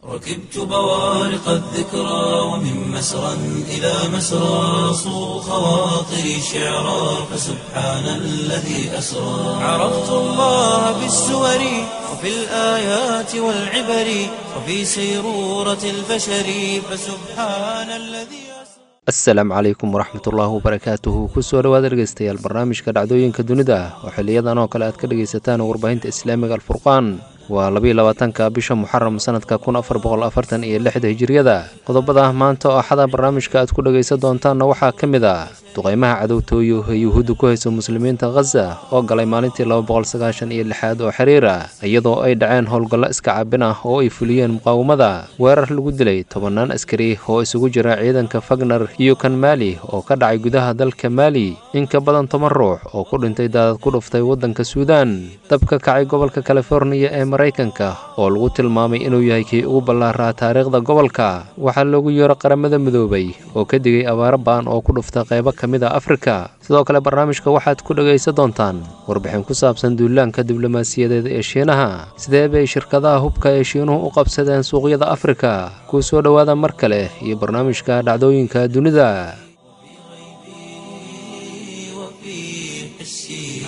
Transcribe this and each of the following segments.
ركبت بوارق الذكرى ومن مسرى إلى مسرى صو خواطري شعرا فسبحان الذي أسرى عرفت الله بالسور وفي الآيات والعبر وفي سيرورة البشر فسبحان الذي أسرى asalaamu calaykum waraxmatullaahi wabarakaatuhu kusoo dhawaada dhegeystayaal barnaamijka dhacdooyinka dunida oo xiliyadan oo kale aad ka dhegaysataan warbaahinta islaamiga alfurqaan waa labiiy labaatanka bisha muxaram sanadka kun afar boqol afartan iyo lixda hijiriyada qodobada maanta oo axada barnaamijka aad ku dhegaysan doontaanna waxaa ka mid ah duqeymaha cadowtooyo ee yuhuudda ku hayso muslimiinta khaza oo galay maalintii laba boqol sagaashan iyo lixaad oo xiriira iyadoo ay dhaceen howlgallo iska cabin ah oo ay fuliyeen muqaawamada weerar lagu dilay tobannaan askari oo isugu jira ciidanka fagner iyo kan maali oo ka dhacay gudaha dalka maali in ka badan toban ruux oo ku dhintay daadad ku dhuftay waddanka suudaan dabka kacay gobolka californiya ee maraykanka oo lagu tilmaamay inuu yahay kii ugu ballaaraa taariikhda gobolka waxaa loogu yeero qaramada midoobay oo ka digay abaaro ba'an oo ku dhufta qaybo ka mid a afrika sidoo kale barnaamijka waxaad ku dhegaysan doontaan warbixin ku saabsan duulaanka diblomaasiyadeed ee shiinaha sidee bay shirkadaha hubka ee shiinuhu u qabsadeen suuqyada afrika kuu soo dhowaada mar kale iyo barnaamijka dhacdooyinka dunida وفي حسي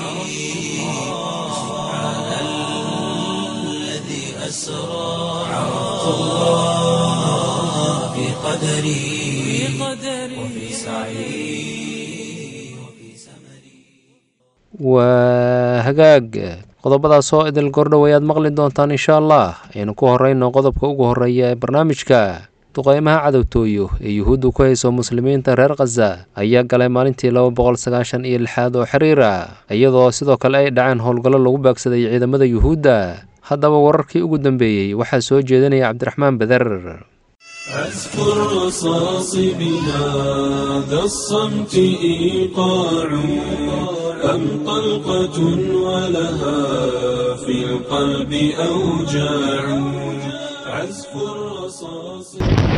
سبحان الذي أسرى عرفت الله في قدري وفي سعي وفي سمري waa hagaag qodobadaas oo idil gordhow ayaad maqli doontaan insha allah aynu ku horeyno qodobka ugu horeeya ee barnaamijka duqeymaha cadowtooyo ee yuhuudda ku hayso muslimiinta reer khaza ayaa galay maalintii laba boqol sagaashan iyo lixaad oo xiriira iyadoo sidoo kale ay dhaceen howlgallo lagu baagsaday ciidamada yuhuudda haddaba wararkii ugu dambeeyey waxaa soo jeedinaya cabdiraxmaan beder أذكر رصاص بهذا الصمت إيقاع أم طلقة ولها في القلب أوجاع عزف الرصاص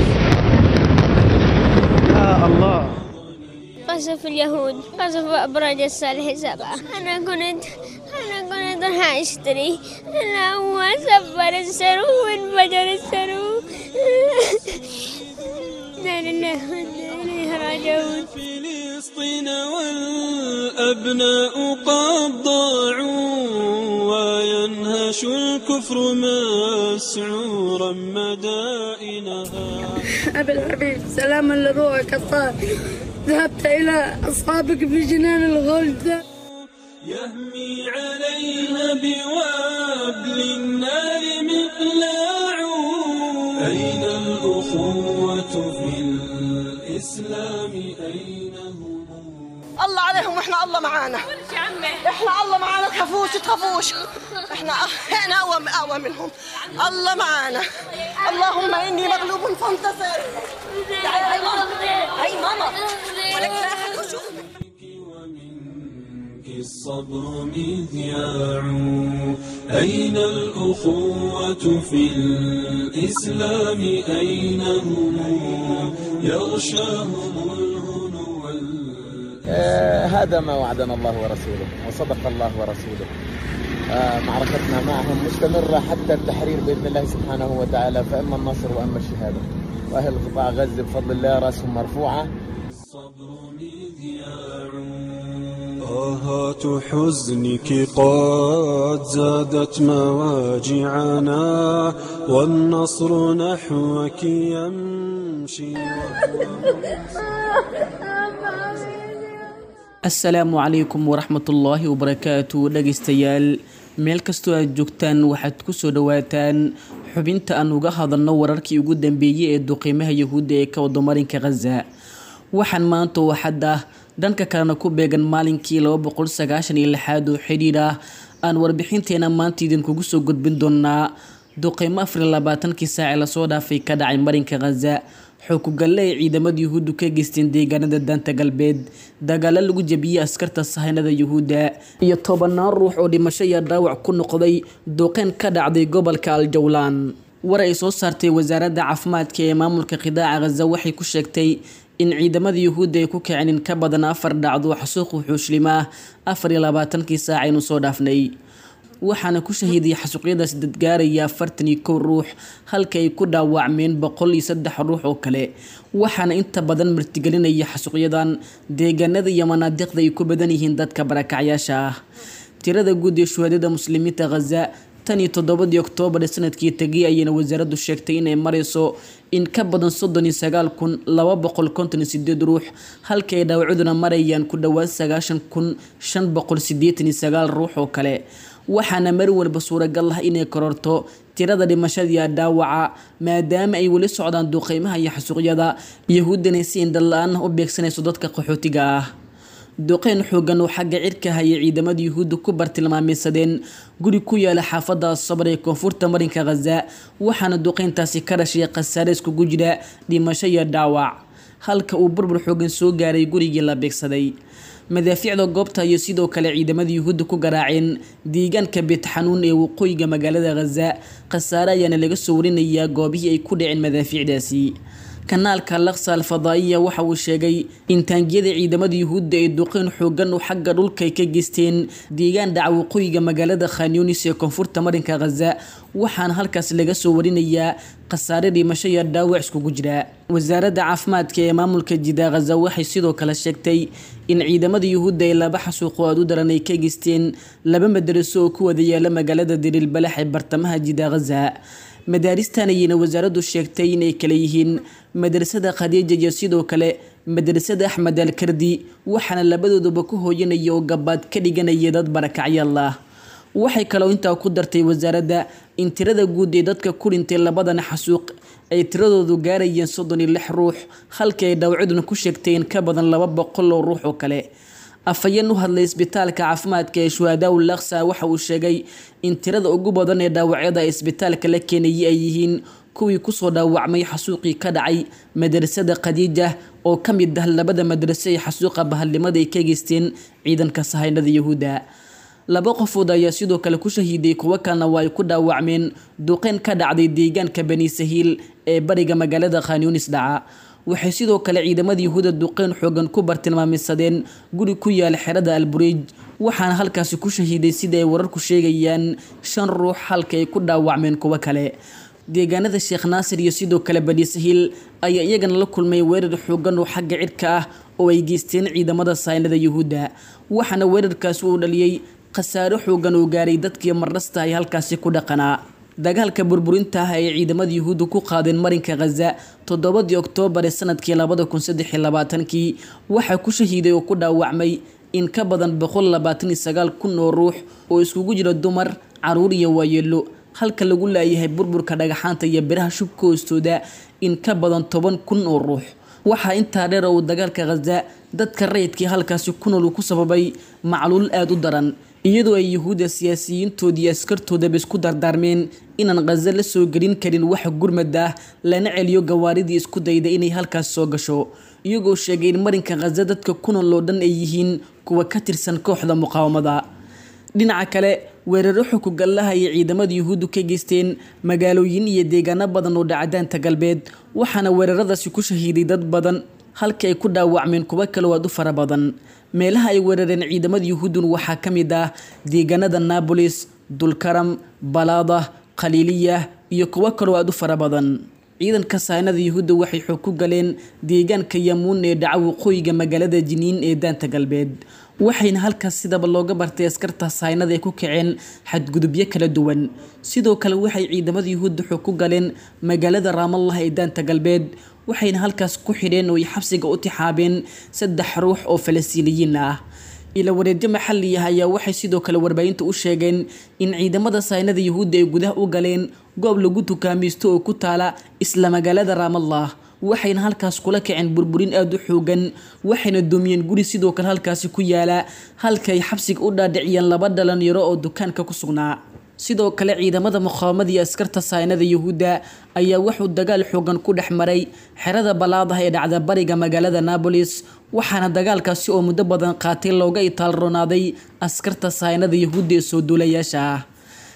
قصف اليهود قصف أبراج الصالح سبعة أنا كنت أنا كنت راح أشتري أنا هو سبر السرو وانفجر السرو لا لله وإنا إليه راجعون فلسطين والأبناء قد ضاعوا وينهش الكفر مسعورا مدائنها أبي الحبيب سلاما لروحك الطاهر ذهبت إلى أصحابك في جنان الغلد يهمي عليها بوابل النار مقلاع أين الأخوة في الإسلام أين هم الله عليهم واحنا الله معانا احنا الله معانا تخافوش تخافوش احنا احنا اقوى اقوى منهم الله معانا اللهم اني مغلوب فانتصر تعالي هاي ماما هاي ماما ولك لا أحد يشوفك. ومنك الصبر مذياع أين الأخوة في الإسلام أين هم يغشاهم الهنو وال- آه، هذا ما وعدنا الله ورسوله وصدق الله ورسوله آه، معركتنا معهم مستمرة حتى التحرير بإذن الله سبحانه وتعالى فإما النصر وإما الشهادة وأهل قطاع غزة بفضل الله رأسهم مرفوعة الصبر مذياع آهات حزنك قد زادت مواجعنا والنصر نحوك يمشي asalaamu calaykum waraxmatullaahi wabarakaatu dhegaystayaal meel kastoo aad joogtaan waxaad kusoo dhawaataan xubinta aan uga hadalno wararkii ugu dambeeyey ee duqiimaha yahuudda ee ka wada marinka khaza waxaan maanta oo xad ah dhanka kalena ku beegan maalinkii laba boqol sagaashan iyo lixaad oo xidhiidh ah aan warbixinteena maanta idinkugu soo gudbin doonaa duqiimo afar iyo labaatankii saace lasoo dhaafay ka dhacay marinka khaza xukugalle ay ciidamada yuhuuddu ka geysteen deegaanada daanta galbeed dagaalo lagu jebiyey askarta sahaynada yuhuudda iyo tobanaan ruux oo dhimasho iyo dhaawac ku noqday duqeyn ka dhacday gobolka aljawlaan war ay soo saartay wasaaradda caafimaadka ee maamulka qidaaca khaza waxay ku sheegtay in ciidamada yuhuudda ay ku kaceen in ka badan afar dhacdo xasuuq wuxuushlimaa afar iyo labaatankii saac aynu soo dhaafnay waxaana ku shahiiday xasuuqyadaasi dadgaaraya afartan iyo kow ruux halka ay ku dhaawacmeen boqol iyo saddex ruux oo kale waxaana inta badan martigelinaya xasuuqyadan deegaanada iyo manaadiqda ay ku badan yihiin dadka barakacyaasha ah tirada guud ee shuhaadada muslimiinta khaza tan iyo toddobadii oktoobar ee sanadkii tegay ayayna wasaaraddu sheegtay inay marayso in ka badan soddon iyo sagaal kun laba boqol konton iyo sideed ruux halka ay dhaawacuduna marayaan ku dhowaad sagaashan kun shan boqol sideetan iyo sagaal ruux oo kale waxaana mar walba suuragal ah inay kororto tirada dhimashadiiya dhaawaca maadaama ay weli socdaan duqeymaha iyo xasuuqyada yahuuddana si indhala-aan u beegsanayso dadka qaxootiga ah duqeyn xoogan oo xagga cirka hayay ciidamada yuhuudda ku bartilmaameysadeen guri ku yaala xaafada sabar ee koonfurta marinka khaza waxaana duqeyntaasi ka dhashay khasaare iskugu jira dhimasho iyo dhaawac halka uu burbur xoogan soo gaaray gurigii la beegsaday madaafiicda goobta iyo sidoo kale ciidamada yuhuudda ku garaaceen deegaanka beetxanuun ee waqooyiga magaalada khaza khasaare ayaana laga soo warinayaa goobihii ay ku dhaceen madaafiicdaasi kanaalka laksa alfadaa'iya waxa uu sheegay in taangiyada ciidamada yuhuudda ee duqeyn xoogan oo xagga dhulka ay ka geysteen deegaan dhaca waqooyiga magaalada khanyunis ee koonfurta marinka khaza waxaana halkaas laga soo warinayaa khasaare dhimasho iyo dhaawac iskugu jira wasaaradda caafimaadka ee maamulka jida khaza waxay sidoo kale sheegtay in ciidamada yuhuudda ay laba xasuuqo aad u daran ay ka geysteen laba madaraso oo ku wada yaala magaalada diriilbalax ee bartamaha jida khaza madaaristan ayayna wasaaraddu sheegtay inay kale yihiin madrasada khadiija iyo sidoo kale madrasada axmed alkardi waxaana labadooduba ku hooyanaya oo gabaad ka dhiganaya dad barakacyaal ah waxay kaloo intaa ku dartay wasaaradda in tirada guud ee dadka ku dhintay labadan xasuuq ay tiradoodu gaarayeen soddon iyo lix ruux halkii ay dhaawacaduna ku sheegtay in ka badan laba boqol oo ruux oo kale afhayeen u hadlay isbitaalka caafimaadka ee shuhadaa ul laksa waxa uu sheegay in tirada ugu badan ee dhaawacyada isbitaalka la keenayay ay yihiin kuwii kusoo dhaawacmay xasuuqii ka dhacay madrasada khadiija oo ka mid ah labada madraso ee xasuuqa bahalnimada ay ka geysteen ciidanka sahaynada yahuudda laba qofood ayaa sidoo kale ku shahiiday kuwo kalena waa ay ku dhaawacmeen duqeyn ka dhacday deegaanka bani sahiil ee bariga magaalada khanyunis dhaca waxay sidoo kale ciidamada yuhuuda duqeyn xoogan ku bartilmaameysadeen guri ku yaala xerada albureej waxaana halkaasi ku shahiiday sida ay wararku sheegayaan shan ruux halka ay ku dhaawacmeen kuwo kale deegaanada sheekh naasir iyo sidoo kale bani sahiil ayaa iyagana la kulmay weerar xoogan oo xagga cirka ah oo ay geysteen ciidamada saynada yuhuudda waxaana weerarkaasi uu dhaliyey khasaaro xoogan oo gaaray dadkii marnasta ay halkaasi ku dhaqanaa dagaalka burburinta ah ay ciidamada yuhuudda ku qaadeen marinka khaza toddobadii oktoobar ee sanadkii labada kun saddex iyo labaatankii waxaa ku shahiiday oo ku dhaawacmay in ka badan boqol labaatan iyo sagaal kun oo ruux oo iskugu jira dumar caruur iyo waayeelo halka lagu laayahay burburka dhagaxaanta iyo biraha shubka hoostooda in ka badan toban kun oo ruux waxaa intaa dheer uu dagaalka khaza dadka rayidkii halkaasi ku nool uu ku sababay macluul aada u daran iyadoo ay yuhuudda siyaasiyiintoodii askartoodaba isku dardaarmeen inaan khaza la soo gelin karin wax gurmad ah lana celiyo gawaaridii isku dayda inay halkaas soo gasho iyagoo sheegay in marinka khaza dadka ku nool oo dhan ay yihiin kuwa ka tirsan kooxda muqaawamada dhinaca kale weeraro xukugallaha ay ciidamada yuhuuddu ka geysteen magaalooyin iyo deegaano badan oo dhacdaanta galbeed waxaana weeraradaasi ku shahiiday dad badan halka ay ku dhaawacmeen kuwo kaloo aad u fara badan meelaha ay weerareen ciidamada yuhuuddun waxaa ka mid ah deegaanada naabolis dulkaram balaada khaliiliya iyo kuwo kaloo aad u fara badan ciidanka saynada yuhuudda waxay xoog ku galeen deegaanka yamuun ee dhaca waqooyiga magaalada jiniin ee daanta galbeed waxayna halkaas sidaba looga bartay askarta saynada ay ku kaceen xadgudubyo kala duwan sidoo kale waxay ciidamada yuhuudda xoog ku galeen magaalada raamallah ee daanta galbeed waxayna halkaas ku xidheen oo ay xabsiga u tixaabeen saddex ruux oo falastiiniyiin ah ila wareedyo maxali ah ayaa waxay sidoo kale warbaahinta u sheegeen in ciidamada saynada yuhuudda ay gudaha u galeen goob lagu tukaamaysto oo ku taala isla magaalada raamallah waxayna halkaas kula kaceen burburin aada u xoogan waxayna doomiyeen guri sidoo kale halkaasi ku yaala halkaay xabsiga u dhaadhiciyeen laba dhalinyaro oo dukaanka ku sugnaa sidoo kale ciidamada muqaawamada iyo askarta saynada yuhuudda ayaa wuxuu dagaal xoogan ku dhex maray xerada ballaadaha ee dhacda bariga magaalada naabolis waxaana dagaalkaasi oo muddo badan qaatay looga itaalronaaday askarta saynada yuhuudda ee soo duulayaasha ah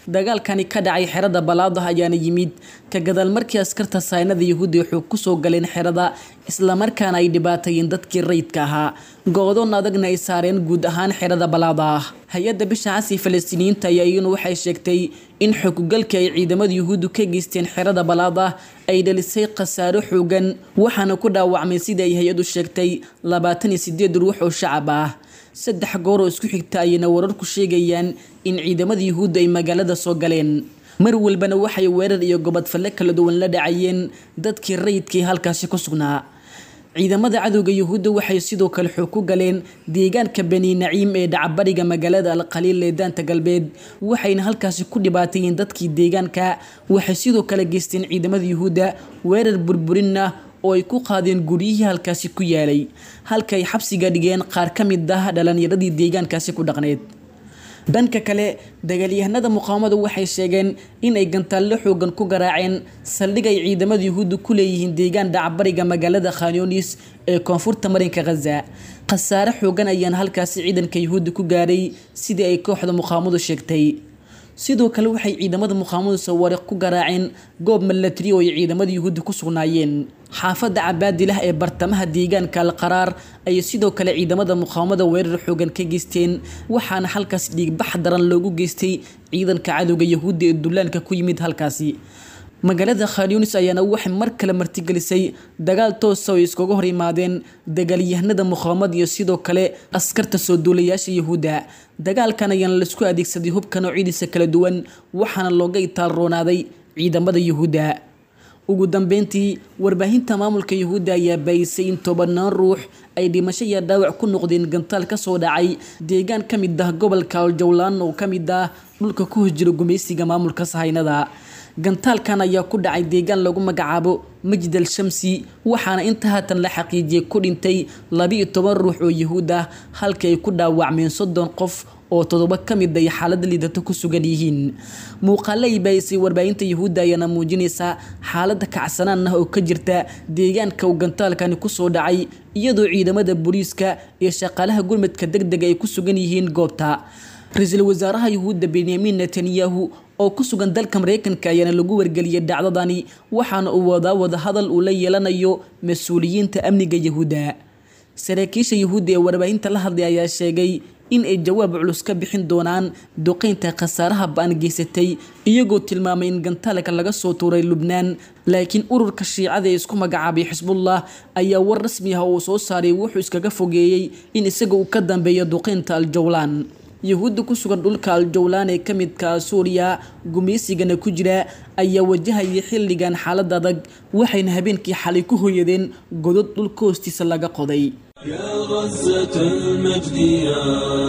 dagaalkani ka dhacay xerada balaadah ayaana yimid ka gadaal markii askarta saynada yahuudi xoog kusoo galeen xerada islamarkaana ay dhibaatayeen dadkii rayidka ahaa go-doon adagna ay saareen guud ahaan xerada balaadah hay-adda bisha casi falastiiniyiinta ayaa iyaguna waxay sheegtay in xooggalkii ay ciidamada yuhuuddu ka geysteen xerada balaadah ay dhalisay khasaaro xoogan waxaana ku dhaawacmay sida ay hay-addu sheegtay labaatan iyo sideed ruux oo shacab ah saddex goor oo isku xigta ayayna wararku sheegayaan in ciidamada yuhuudda ay magaalada soo galeen mar walbana waxay weerar iyo gobodfalle kala duwan la dhacayeen dadkii rayidkii halkaasi ku sugnaa ciidamada cadowga yuhuudda waxay sidoo kale xoog ku galeen deegaanka bani naciim ee dhacabariga magaalada alqaliil ee daanta galbeed waxayna halkaasi ku dhibaatayeen dadkii deegaanka waxay sidoo kale geysteen ciidamada yuhuudda weerar burburin ah oo ay ku qaadeen guryihii halkaasi ku yaalay halka ay xabsiga dhigeen qaar ka mid ah dhalinyaradii deegaankaasi ku dhaqneed dhanka kale dagaalyahanada muqaawamadu waxay sheegeen inay gantaallo xoogan ku garaaceen saldhig ay ciidamada yuhuudda ku leeyihiin deegaan dhacbariga magaalada khanyunis ee koonfurta marinka khaza khasaare xoogan ayaana halkaasi ciidanka yuhuudda ku gaaray sidii ay kooxda muqaawamadu sheegtay sidoo kale waxay ciidamada muqaawamadu sawaariq ku garaaceen goob milatari oo ay ciidamada yuhuudda ku sugnaayeen xaafadda cabaadilah ee bartamaha deegaanka alqaraar ayay sidoo kale ciidamada muqaawamada weerar xoogan ka geysteen waxaana halkaas dhiigbax daran loogu geystay ciidanka cadowga yuhuudda ee dullaanka ku yimid halkaasi magaalada khanyunis ayaana waxay mar kale martigelisay dagaal toosa oo iskaga hor yimaadeen dagaalyahanada muqaawamad iyo sidoo kale askarta soo duulayaasha yuhuudda dagaalkan ayaana laisku adeegsaday hubka noocyadiisa kala duwan waxaana looga itaalroonaaday ciidamada yuhuudda ugu dambeyntii warbaahinta maamulka yuhuudda ayaa baayisay in tobanaan ruux ay dhimasho iyo dhaawac ku noqdeen gantaal kasoo dhacay deegaan ka mid ah gobolka aljawlaan oo ka mid ah dhulka ku hosjira gumaysiga maamulka sahaynada gantaalkan ayaa ku dhacay deegaan lagu magacaabo majid al shamsi waxaana inta haatan la xaqiijiyay ku dhintay labiiyo toban ruux oo yuhuud ah halkii ay ku dhaawacmeen soddon qof oo toddoba ka mid ay xaalada liidato ku sugan yihiin muuqaale ay baayisay warbaahinta yuhuudda ayaana muujinaysaa xaalada kacsanaan ah oo ka jirta deegaanka uu gantaalkani kusoo dhacay iyadoo ciidamada booliiska iyo shaqaalaha gurmadka deg dega ay ku sugan yihiin goobta ra-iisul wasaaraha yuhuudda benyamin netanyahu oo ku sugan dalka mareykanka ayaana lagu wargeliyay dhacdadani waxaana uu wadaa wadahadal uu la yeelanayo mas-uuliyiinta amniga yuhuudda saraakiisha yuhuudda ee warbaahinta la hadlay ayaa sheegay in ay jawaab culus ka bixin doonaan duqeynta khasaaraha ba-an geysatay iyagoo tilmaamay in gantaalka laga soo tuuray lubnaan laakiin ururka shiicada ee isku magacaabay xisbullah ayaa war rasmi ah oo soo saaray wuxuu iskaga fogeeyey in isaga uu ka dambeeyo duqeynta aljawlaan yuhuudda ku sugan dhulka aljawlaan ee ka midka suuriya gumaysigana ku jira ayaa wajahaya xilligan xaalad adag waxayna habeenkii xalay ku hoyadeen godod dhulka hoostiisa laga qoday يا غزة المجد يا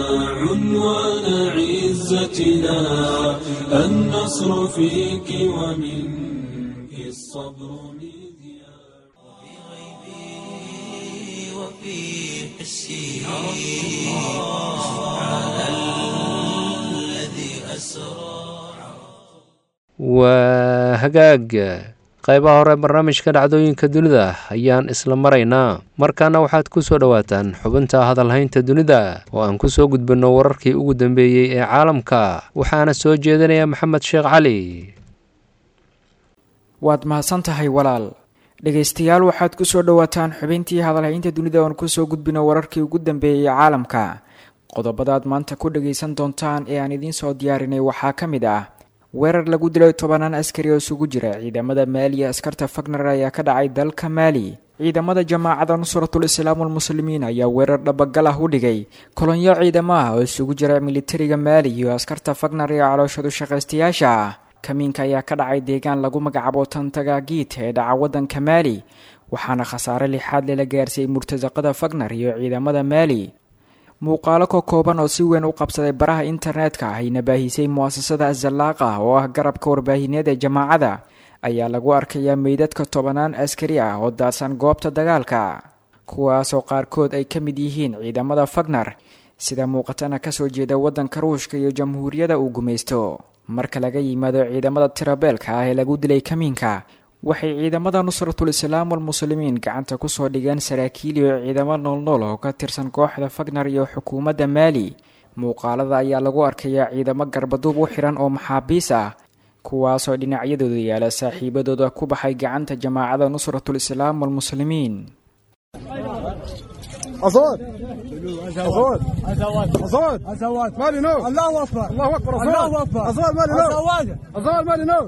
عنوان عزتنا النصر فيك ومنك الصبر مذياع وفي حسي سبحان الذي أسرى waa hagaag qaybaha hore barnaamijka dhacdooyinka dunida ayaan isla maraynaa markaana waxaad ku soo dhowaataan xubinta hadalhaynta dunida oo aan ku soo gudbinno wararkii ugu dambeeyey ee caalamka waxaana soo jeedinaya maxamed sheekh cali waad mahadsan tahay walaal dhegaystayaal waxaad ku soo dhowaataan xubintii hadalhaynta dunida oon kusoo gudbino wararkii ugu dambeeyey caalamka qodobadaad maanta ku dhagaysan doontaan ee aan idiin soo diyaarinay waxaa ka mid ah weerar lagu dilay tobanaan askari oo isugu jira ciidamada maali iyo askarta fagner ayaa ka dhacay dalka maali ciidamada jamaacada nusratul islaam walmuslimiin ayaa weerar dhabagal ah u dhigay kolonyo ciidamo ah oo isugu jira militariga maali iyo askarta fagner iyo calooshadu shaqaystayaasha ah kamiinka ayaa ka dhacay deegaan lagu magacaabo tantagagiit ee dhaca wadanka maali waxaana khasaare lixaad lela gaarsiiyey murtasaqada fagner iyo ciidamada maali muuqaalo ka kooban oo si weyn u qabsaday baraha internetka ayna baahisay mu'asasada azallaaqa oo ah garabka warbaahineed ee jamaacada ayaa lagu arkayaa meydadka tobanaan askari ah oo daadsan goobta dagaalka kuwaasoo qaarkood ay ka mid yihiin ciidamada fagner sida muuqatana kasoo jeeda waddanka ruushka iyo jamhuuriyada uu gumaysto marka laga yimaado ciidamada tirabeelka ah ee lagu dilay kamiinka waxay ciidamada nusratul islaam walmuslimiin gacanta kusoo dhigeen saraakiil iyo ciidamo noolnool oo ka tirsan kooxda fagner iyo xukuumadda maali muuqaalada ayaa lagu arkayaa ciidamo garbaduub u xiran oo maxaabiis ah kuwaasoo dhinacyadooda yaala saaxiibadooda ku baxay gacanta jamaacada nusratul islaam walmuslimiin أصوات أصوات أصوات أصوات مالي نور الله أكبر الله أكبر الله أكبر أصوات مالي نور أصوات مالي نور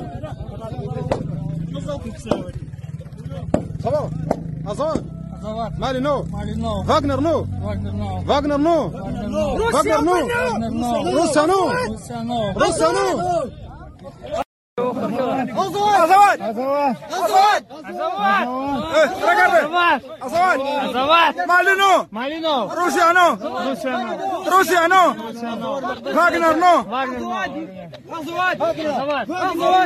صوت أصوات مالي نور فاغنر نور فاغنر نور فاغنر نور روسيا نور روسيا نور أصوات أصوات أصوات أصوات أصوات مالينو مالينو روسيا نو روسيا نو فاغنر نو أصوات أصوات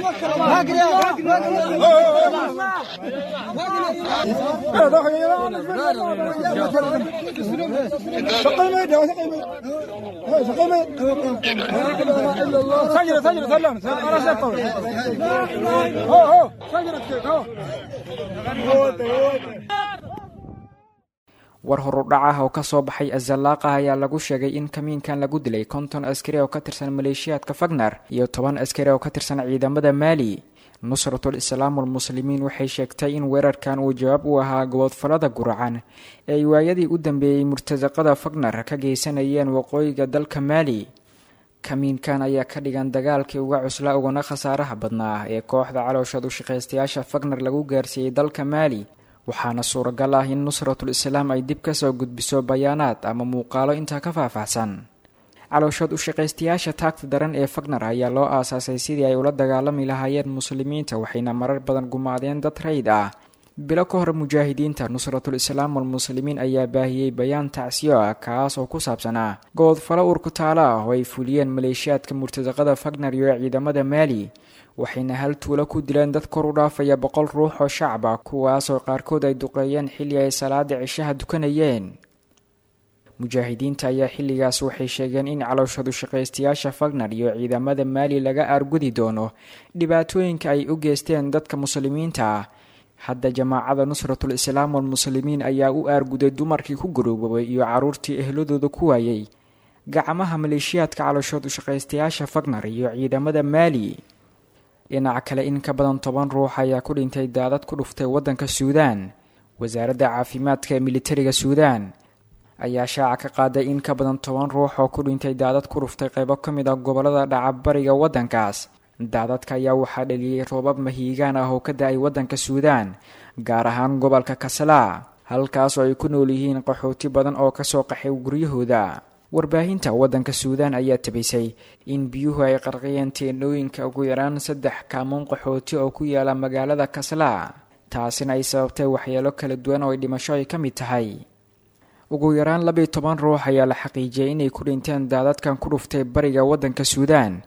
سجل سجل سلم انا قوي هو هو سجل هو war horudhac ah oo kasoo baxay azalaaqah ayaa lagu sheegay in kamiinkan lagu dilay konton askari oo ka tirsan maleeshiyaadka fagner iyo toban askari oo ka tirsan ciidamada maali nusratul islaam walmuslimiin waxay sheegtay in weerarkan uu jawaab u ahaa goboodfalada guracan ee ay waayadii u dambeeyey murtasaqada fagner ka geysanayeen waqooyiga dalka maali kamiinkan ayaa ka dhigan dagaalkii uga cuslaa uguna khasaaraha badnaa ee kooxda calooshad u shaqaystayaasha fagner lagu gaarsiiyey dalka maali waxaana suuragal ah in nusratul islaam ay dib kasoo gudbiso bayaanaad ama muuqaalo intaa ka faahfaahsan calooshad u shaqaystayaasha taagta daran ee fagner ayaa loo aasaasay sidii ay ula dagaalami lahaayeen muslimiinta waxayna marar badan gumaadeen dad rayd ah bilo ka hor mujaahidiinta nusratul islaam walmuslimiin ayaa baahiyey bayaan tacsiyo ah kaas oo ku saabsanaa goodfalo urkutaalo ah oo ay fuliyeen maleeshiyaadka murtasaqada fagner iyo ciidamada maali waxayna hal tuulo ku dileen dad kor u dhaafaya boqol ruux oo shacab ah kuwaasoo qaarkood ay duqeeyeen xilli ay salaada cishaha dukanayeen mujaahidiinta ayaa xilligaas waxay sheegeen in calooshadu shaqaystayaasha fagner iyo ciidamada maali laga aargudi doono dhibaatooyinka ay u geysteen dadka muslimiinta ah hadda jamaacada nusratul islaam walmuslimiin ayaa u aarguday dumarkii ku garoobabay iyo caruurtii ehladooda ku waayey gacmaha maleeshiyaadka calooshoodu shaqaystayaasha fagner iyo ciidamada maali dhinaca kale in ka badan toban ruux ayaa ku dhintay daadad ku dhuftay waddanka suudaan wasaaradda caafimaadka ee militariga suudaan ayaa shaaca ka qaaday in ka badan toban ruux oo ku dhintay daadad ku dhuftay qaybo ka mid ah gobollada dhacabariga waddankaas daadadka ayaa waxaa dhaliyey roobab mahiigaan ah oo ka da-ay waddanka suudaan gaar ahaan gobolka kasalaa halkaas oo ay ku nool yihiin qaxooti badan oo kasoo qaxay guryahooda warbaahinta waddanka suudaan ayaa tabisay in biyuhu ay qarqiyeen teenooyinka ugu yaraan saddex kaamuun qaxooti oo ku yaala magaalada kaslaa taasina ay sababtay waxyeelo kala duwan oo ay dhimasho ay ka mid tahay ugu yaraan labiiyo toban ruux ayaa la xaqiijiyay inay ku dhinteen daadadkan ku dhuftay bariga waddanka suudaan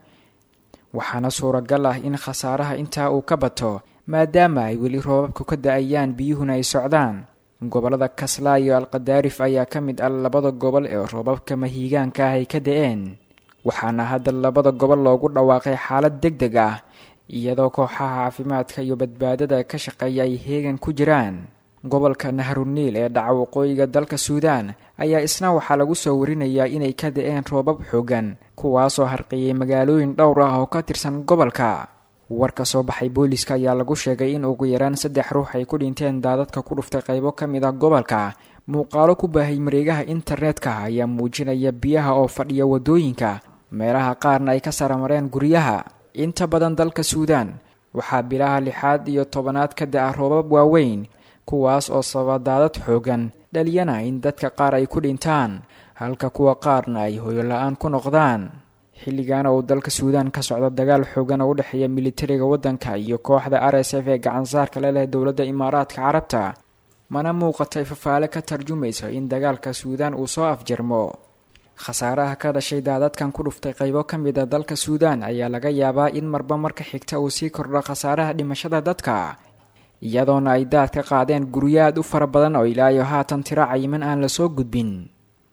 waxaana suuragal ah in khasaaraha intaa uu ka bato maadaama ay weli roobabku ka da-ayaan biyuhuna ay socdaan gobollada kaslaa iyo alqadaarif ayaa ka mid ah labada gobol ee roobabka mahiigaanka ah ay ka da-een waxaana hadda labada gobol loogu dhawaaqay xaalad deg deg ah iyadoo kooxaha caafimaadka iyo badbaadada ka shaqeeya ay heegan ku jiraan gobolka nahruniil ee dhaca waqooyiga dalka suudaan ayaa isna waxaa lagu soo warinayaa inay ka da-een roobab xoogan kuwaasoo harqiyey magaalooyin dhowr ah oo ka tirsan gobolka war ka soo baxay booliska ayaa lagu sheegay in ugu yaraan saddex ruux ay ku dhinteen daadadka ku dhuftay qaybo ka mid ah gobolka muuqaalo ku baahay mareegaha internetka ayaa muujinaya biyaha oo fadhiya waddooyinka meelaha qaarna ay ka saramareen guryaha inta badan dalka suudaan waxaa bilaha lixaad iyo tobanaad ka da-a roobab waaweyn kuwaas oo sababa daadad xoogan dhaliyana in dadka qaar ay ku dhintaan halka kuwa qaarna ay hoyo la-aan ku noqdaan xilligaana uu dalka suudaan ka socdo dagaal xoogan oo u dhexeeya militariga waddanka iyo kooxda r s f ee gacansaarka le leh dowladda imaaraadka carabta mana muuqatay fafaale ka tarjumayso in dagaalka suudaan uu soo afjarmo khasaaraha ka dhashay daadadkan ku dhuftay qaybo ka mid a dalka suudaan ayaa laga yaabaa in marba marka xigta uu sii kordho khasaaraha dhimashada dadka iyadoona ay daad ka qaadeen guryo aad u fara badan oo ilaayo haatan tiro cayiman aan lasoo gudbin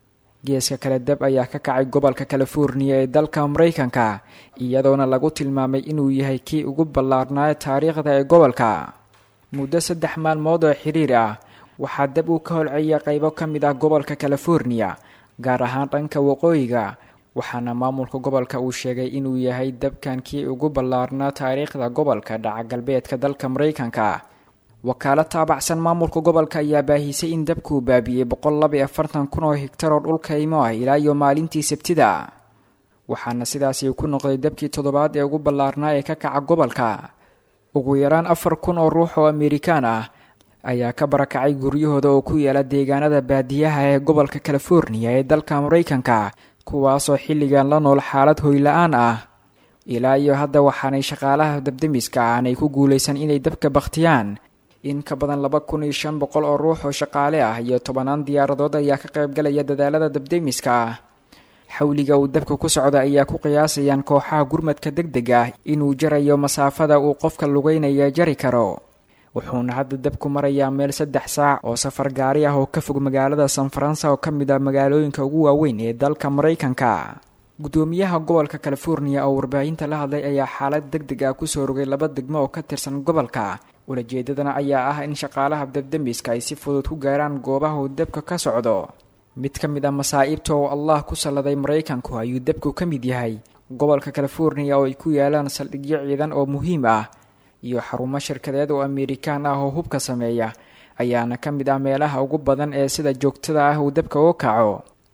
geeska kale dab ayaa ka kacay gobolka californiya ee dalka maraykanka iyadoona lagu tilmaamay inuu yahay kii ugu ballaarnaayo taariikhda ee gobolka muddo saddex maalmood oo xiriir ah waxaa dab uu ka holceeya qaybo ka mid ah gobolka californiya gaar ahaan dhanka waqooyiga waxaana maamulka gobolka uu sheegay inuu yahay dabkan kii ugu ballaarnaa taariikhda gobolka dhaca galbeedka dalka maraykanka wakaalo taabacsan maamulka gobolka ayaa baahisay in dabkuu baabi'iyey boqol laba iyo afartan kun oo higtar oo dhulka imo ah ilaa iyo maalintii sabtida waxaana sidaasi ku noqday dabkii toddobaad ee ugu ballaarnaa ee ka kaca gobolka ugu yaraan afar kun oo ruux oo amerikaan ah ayaa ka barakacay guryahooda oo ku yaala deegaanada baadiyaha ee gobolka californiya ee dalka maraykanka kuwaasoo xilligan la nool xaalad hoyla-aan ah ilaa iyo hadda waxaanay shaqaalaha dabdemiska aanay ku guulaysan inay dabka bakhtiyaan in ka badan laba kun iyo shan boqol oo ruux oo shaqaale ah iyo tobanaan diyaaradood ayaa ka qaybgalaya dadaalada dabdemiska ah xawliga uu dabka ku socda ayaa ku qiyaasayaan kooxaha gurmadka deg deg ah inuu jarayo masaafada uu qofka lugeynaya jari karo wuxuuna hadda dabku marayaa meel saddex saac oo safar gaari ah oo ka fog magaalada san faransa oo ka mid ah magaalooyinka ugu waaweyn ee dalka maraykanka gudoomiyaha gobolka californiya oo warbaahinta la hadlay ayaa xaalad deg deg ah kusoo rogay laba degmo oo ka tirsan gobolka ulajeedadana ayaa ah in shaqaalaha dabdemiska ay si fudud ku gaaraan goobaha uu dabka ka socdo mid ka mid ah masaa'ibta oo allah ku salladay maraykanku ayuu dabku ka mid yahay gobolka californiya oo ay ku yaalaan saldhigyo ciidan oo muhiim ah iyo xarumo shirkadeed oo amerikaan ah oo hubka sameeya ayaana ka mid ah meelaha ugu badan ee sida joogtada ah uu dabka uga kaco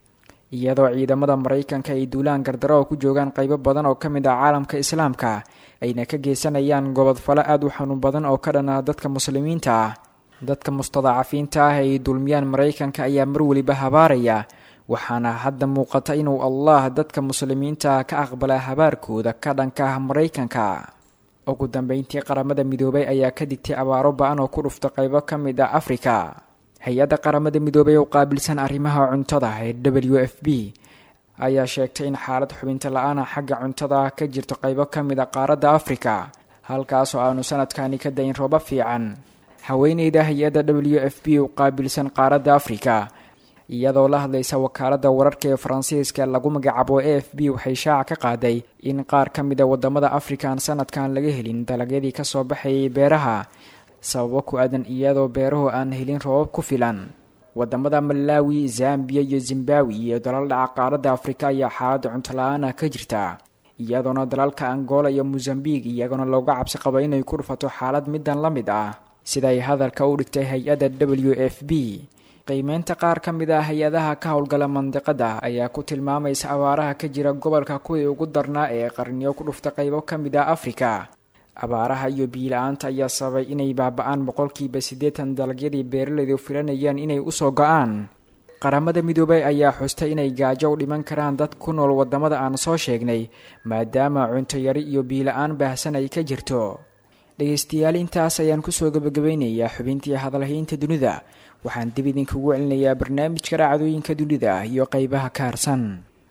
iyadoo ciidamada maraykanka ay duulaan gardaro oo ku joogaan qaybo badan oo ka mid ah caalamka islaamka ayna ka geysanayaan gobodfalo aad u xanuun badan oo ka dhan ah dadka muslimiinta ah dadka mustadacafiinta ah ay dulmiyaan maraykanka ayaa mar weliba habaaraya waxaana hadda muuqata inuu allah dadka muslimiinta ka aqbalaa habaarkooda ka dhanka ah maraykanka ugu dambeyntii qaramada midoobay ayaa ka digtay abaaro ba-an oo ku dhufta qaybo ka mid ah afrika hay-adda qaramada midoobay oo qaabilsan arrimaha cuntada ee w f b ayaa sheegtay in xaalad xubinta la-aana xagga cuntada ka jirto qaybo ka mid a qaaradda afrika halkaasoo aanu sanadkani ka dayn roobo fiican haweeneyda hay-adda w f b u qaabilsan qaaradda afrika iyadoo la hadlaysa wakaaladda wararka ee faransiiska lagu magacaabo a f b waxay shaaca ka qaaday in qaar ka mid a wadamada afrika aan sanadkan laga helin dalagyadii kasoo baxayay beeraha sababo ku aadan iyadoo beeruhu aan helin roobab ku filan wadamada malawi zambiya iyo zimbawi iyo dalal dhaca qaaradda afrika ayaa xaaladda cunto la-aan ah ka jirta iyadoona dalalka angola iyo mosambik iyaguna looga cabsi qabo inay ku dhufato xaalad midan la mid ah siday hadalka u dhigtay hay-adda w f b qiimeynta qaar ka mid ah hay-adaha ka howlgala mandiqada ayaa ku tilmaamaysa abaaraha ka jira gobolka kuwii ugu darnaa ee qarniyo ku dhufta qaybo ka mid ah afrika abaaraha iyo biila-aanta ayaa sababay inay baaba-aan boqolkiiba siddeetan dalagyadii beeralaydu filanayaan inay usoo go-aan qaramada midoobay ayaa xustay inay gaajo u dhiman karaan dad ku nool wadamada aan soo sheegnay maadaama cunto yari iyo biila-aan baahsan ay ka jirto dhegeystayaal intaas ayaan kusoo gabagabeynayaa xubintii hadalhaynta dunida waxaan dib idinkugu celinayaa barnaamijka dhacdooyinka dunida iyo qeybaha ka harsan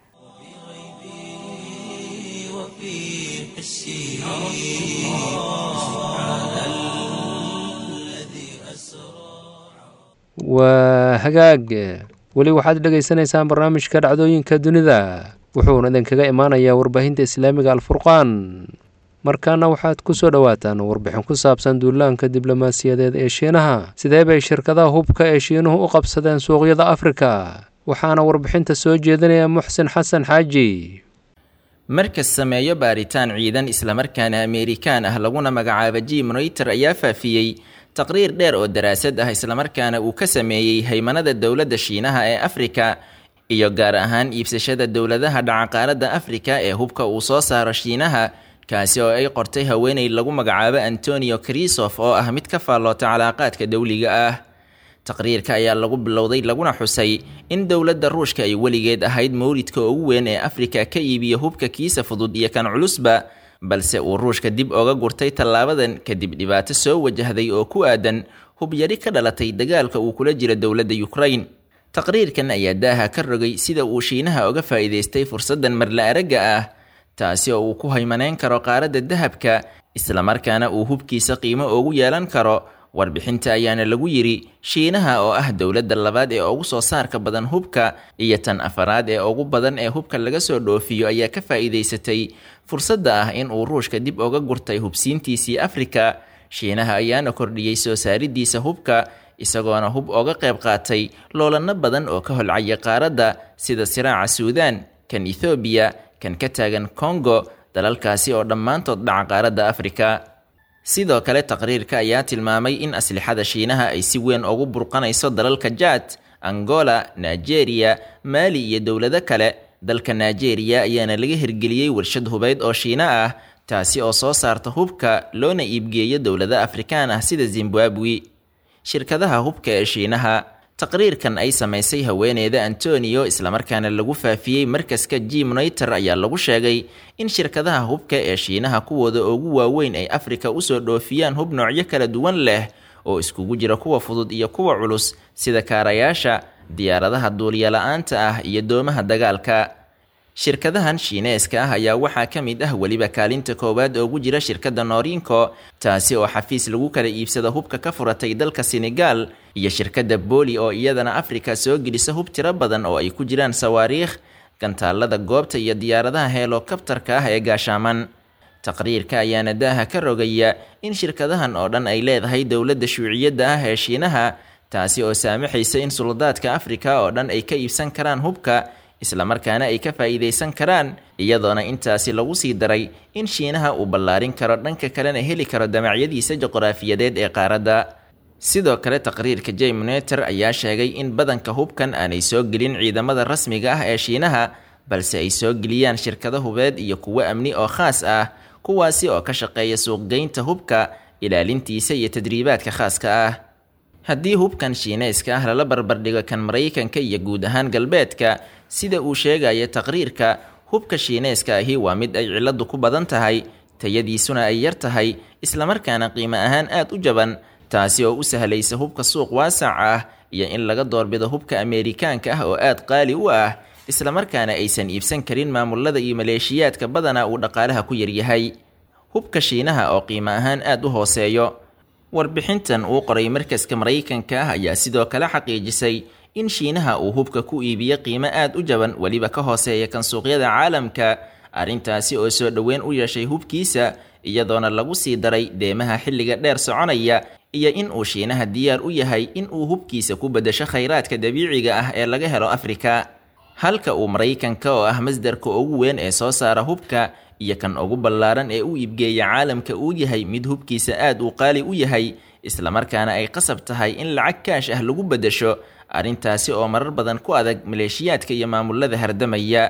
waa hagaag weli waxaad dhegaysanaysaan barnaamijka dhacdooyinka dunida wuxuuna idinkaga imaanayaa warbaahinta islaamiga alfurqaan markaana waxaad ku soo dhowaataan warbixin ku saabsan duulaanka diblomaasiyadeed ee shiinaha sidee bay shirkadaha hubka ee shiinuhu u qabsadeen suuqyada afrika waxaana warbixinta soo jeedinaya muxsin xasan xaaji markas sameeyo baaritaan ciidan islamarkaana ameerikaan ah laguna magacaabo jim rayter ayaa faafiyey taqriir dheer oo daraasad ah islamarkaana uu ka sameeyey haymanada dowladda shiinaha ee afrika iyo gaar ahaan iibsashada dowladaha dhacaqaaradda afrika ee hubka uu soo saaro shiinaha kaasi oo ay qortay haweeney lagu magacaabo antonio krisof oo ah mid ka faalloota calaaqaadka dowliga ah taqriirka ayaa lagu bilowday laguna xusay in dowladda ruushka ay weligeed ahayd mawlidka ugu weyn ee afrika ka iibiya hubka kiisa fudud iyo kan culusba balse uu ruushka dib oga gurtay tallaabadan kadib dhibaato soo wajahday oo ku aadan hub yari ka dhalatay dagaalka uu kula jiro dowladda ukrain taqriirkan ayaa daaha ka rogay sida uu shiinaha oga faa'iidaystay fursaddan marla aragga ah taasi oo uu ku haymaneyn karo qaaradda dahabka islamarkaana uu hubkiisa qiimo ugu yeelan karo warbixinta ayaana lagu yidhi shiinaha oo ah dowladda labaad ee ugu soo saarka badan hubka iyo tan afaraad ee ugu badan ee hubka laga soo dhoofiyo ayaa ka faa'iidaysatay fursadda ah in uu ruushka dib uga gurtay hubsiintiisii afrika shiinaha ayaana kordhiyey soo saaridiisa hubka isagoona hub ooga qayb qaatay loolanno badan oo ka holcaya qaaradda sida siraaca suudaan kan ethoobiya kan ka taagan kongo dalalkaasi oo dhammaantood dhaca qaaradda afrika sidoo kale taqriirka ayaa tilmaamay in aslixada shiinaha ay si weyn ugu burqanayso dalalka jaad angola nigeria maali iyo dowlado kale dalka nigeria ayaana laga hirgeliyey warshad hubeyd oo shiina ah taasi oo soo saarta hubka loona iibgeeyo dowlado afrikaan ah sida zimbabwe shirkadaha hubka ee shiinaha taqriirkan ay samaysay haweeneyda antonio islamarkaana lagu faafiyey markaska gimnoiter ayaa lagu sheegay in shirkadaha hubka ee shiinaha kuwooda ugu waaweyn ay afrika usoo dhoofiyaan hub noocyo kala duwan leh oo iskugu jira kuwa fudud iyo kuwa culus sida kaarayaasha diyaaradaha duulyala-aanta ah iyo doomaha dagaalka shirkadahan shiineeska ah ayaa waxaa ka mid ah weliba kaalinta koowaad oogu jira shirkadda noorinko taasi oo xafiis lagu kala iibsada hubka ka furatay dalka senegal iyo shirkadda booli oo iyadana afrika soo gelisa hub tiro badan oo ay ku jiraan sawaariikh gantaalada goobta iyo diyaaradaha heelokabtarka ah ee gaashaaman taqriirka ayaana daaha ka rogaya in shirkadahan oo dhan ay leedahay dowladda shuuciyadda ah ee shiinaha taasi oo saamaxaysa in suldaadka afrika oo dhan ay ka iibsan karaan hubka islamarkaana ay ka faa'iidaysan karaan iyadoona intaasi lagu sii daray in shiinaha uu ballaarin karo dhanka kalena heli karo damacyadiisa juqraafiyadeed ee qaaradda sidoo kale taqriirka jaymoneter ayaa sheegay in badanka hubkan aanay soo gelin ciidamada rasmiga ah ee shiinaha balse ay soo geliyaan shirkado hubeed iyo kuwo amni oo khaas ah kuwaasi oo ka shaqeeya suuqgeynta hubka ilaalintiisa iyo tadriibaadka khaaska ah haddii hubkan shiineyska ah lala barbardhigo kan maraykanka iyo guud ahaan galbeedka sida uu sheegaya taqriirka hubka shiineyska ahi waa mid ay ciladu ku badan tahay tayadiisuna ay yar tahay islamarkaana qiimo ahaan aad u jaban taasi oo u sahlaysa hubka suuq waasac ah iyo in laga doorbido hubka ameerikaanka ah oo aad qaali u ah islamarkaana aysan iibsan karin maamulada iyo maleeshiyaadka badana uu dhaqaalaha ku yaryahay hubka shiinaha oo qiimo ahaan aad u hooseeyo warbixintan uu qoray markaska maraykanka ah ayaa sidoo kale xaqiijisay in shiinaha uu hubka ku iibiyo qiimo aad u jaban weliba ka hooseeya kan suuqyada caalamka arrintaasi oo soo dhoweyn u yeeshay hubkiisa iyadoona lagu sii daray deemaha xilliga dheer soconaya iyo in uu shiinaha diyaar u yahay in uu hubkiisa ku beddesho khayraadka dabiiciga ah ee laga helo afrika halka uu maraykanka oo ah masdarka ugu weyn ee soo saara hubka iyo kan ugu ballaaran ee u iibgeeya caalamka uu yahay mid hubkiisa aad uu qaali u yahay islamarkaana ay qasab tahay in lacag kaash ah lagu beddesho arrintaasi oo marar badan ku adag maleeshiyaadka iyo maamulada hardamaya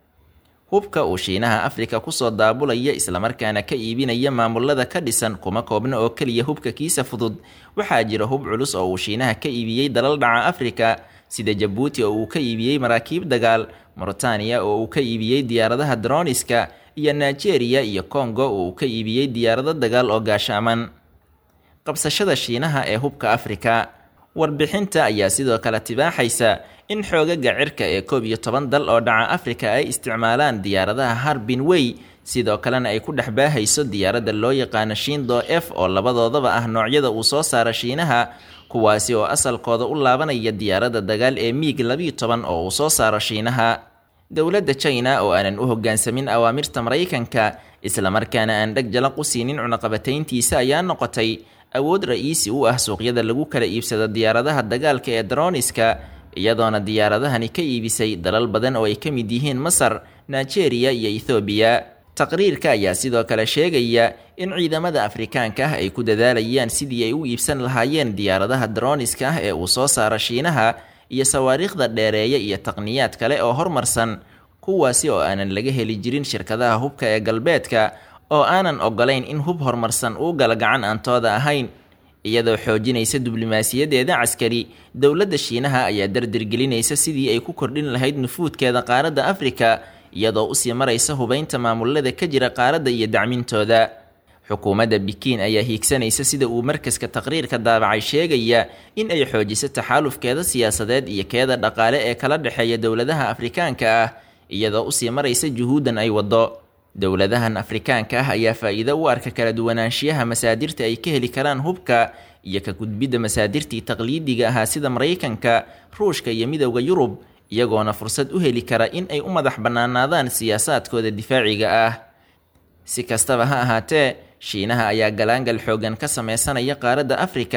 hubka uu shiinaha afrika kusoo daabulaya islamarkaana ka iibinaya maamulada ka dhisan kuma koobna oo keliya hubka kiisa fudud waxaa jira hub culus oo uu shiinaha ka iibiyey dalal dhaca afrika sida jabuuti oo uu ka iibiyey maraakiib dagaal moritaaniya oo uu ka iibiyey diyaaradaha droniska iyo nigeria iyo kongo oo uu ka iibiyey diyaarado dagaal oo gaashaaman qabsashada shiinaha ee hubka afrika warbixinta ayaa sidoo kale tibaaxaysa in xoogaga cirka ee koob iyo toban dal oo dhaca afrika ay isticmaalaan diyaaradaha harbin wey sidoo kalena ay ku dhex baahayso diyaaradda loo yaqaano shindo f oo labadoodaba ah noocyada uu soo saara shiinaha kuwaasi oo asalkooda u laabanaya diyaaradda dagaal ee miig labiyo toban oo uu soo saaro shiinaha dowladda china oo aanan u hoggaansamin awaamirta maraykanka islamarkaana aan dheg jalaq u siinin cunaqabatayntiisa ayaa noqotay awood ra-iisi u ah suuqyada lagu kala iibsado diyaaradaha dagaalka ee droniska iyadoona diyaaradahani ka iibisay dalal badan oo ay ka mid yihiin masar nigeria iyo ethoobiya taqriirka ayaa sidoo kale sheegaya in ciidamada afrikaanka ah ay ku dadaalayaan sidii ay u iibsan lahaayeen diyaaradaha droniska ah ee uu soo saaro shiinaha iyo sawaariikhda dheereeya iyo taqniyaad kale oo hormarsan kuwaasi oo aanan laga heli jirin shirkadaha hubka ee galbeedka oo aanan ogolayn in hub horumarsan uu gala gacan aantooda ahayn iyadoo xoojinaysa diblomaasiyadeeda caskari dowladda shiinaha ayaa dardargelinaysa sidii ay ku kordhin lahayd nufuudkeeda qaaradda afrika iyadoo usii maraysa hubaynta maamulada ka jira qaaradda iyo dacmintooda xukuumadda bikiin ayaa hiigsanaysa sida uu markaska taqriirka daabacay sheegaya in ay xoojiso taxaalufkeeda siyaasadeed iyo keeda dhaqaale ee kala dhexeeya dowladaha afrikaanka ah iyadoo usii maraysa juhuuddan ay waddo dowladahan afrikaanka ah ayaa faa'iido u arka kala duwanaanshiyaha masaadirta ay ka heli karaan hubka iyo ka gudbidda masaadirtii taqliidiga ahaa sida maraykanka ruushka iyo midowda yurub iyagoona fursad u heli kara in ay u madax bannaanaadaan siyaasaadkooda difaaciga ah si kastaba ha ahaatee shiinaha ayaa galaangal xoogan ka sameysanaya qaaradda afrika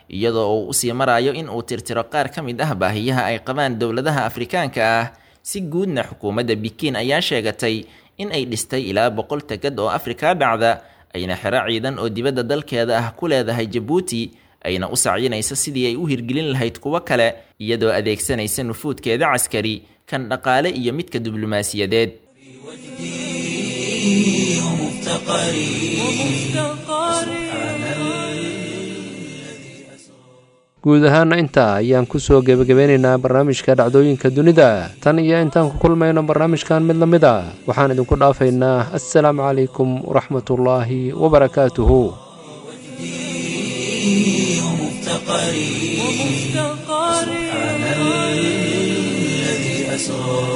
iyadoo uu usii marayo in uu tirtiro qaar ka mid ah baahiyaha ay qabaan dowladaha afrikaanka ah si guudna xukuumadda bikiin ayaa sheegatay in ay dhistay ilaa boqol tegad oo afrika dhacda ayna xero ciidan oo dibadda dalkeeda ah ku leedahay jabuuti ayna u sacyinayso sidii ay u hirgelin lahayd kuwo kale iyadoo adeegsanaysa nufuudkeeda caskari kan dhaqaale iyo midka diblomaasiyadeed guud ahaana intaa ayaan kusoo gebagabeynaynaa barnaamijka dhacdooyinka dunida tan iyo intaan ku kulmayno barnaamijkan mid la mid a waxaan idinku dhaafaynaa assalaamu calaykum waraxmatullaahi wabarakaatuhu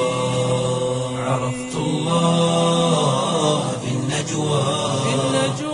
عرفت الله في النجوى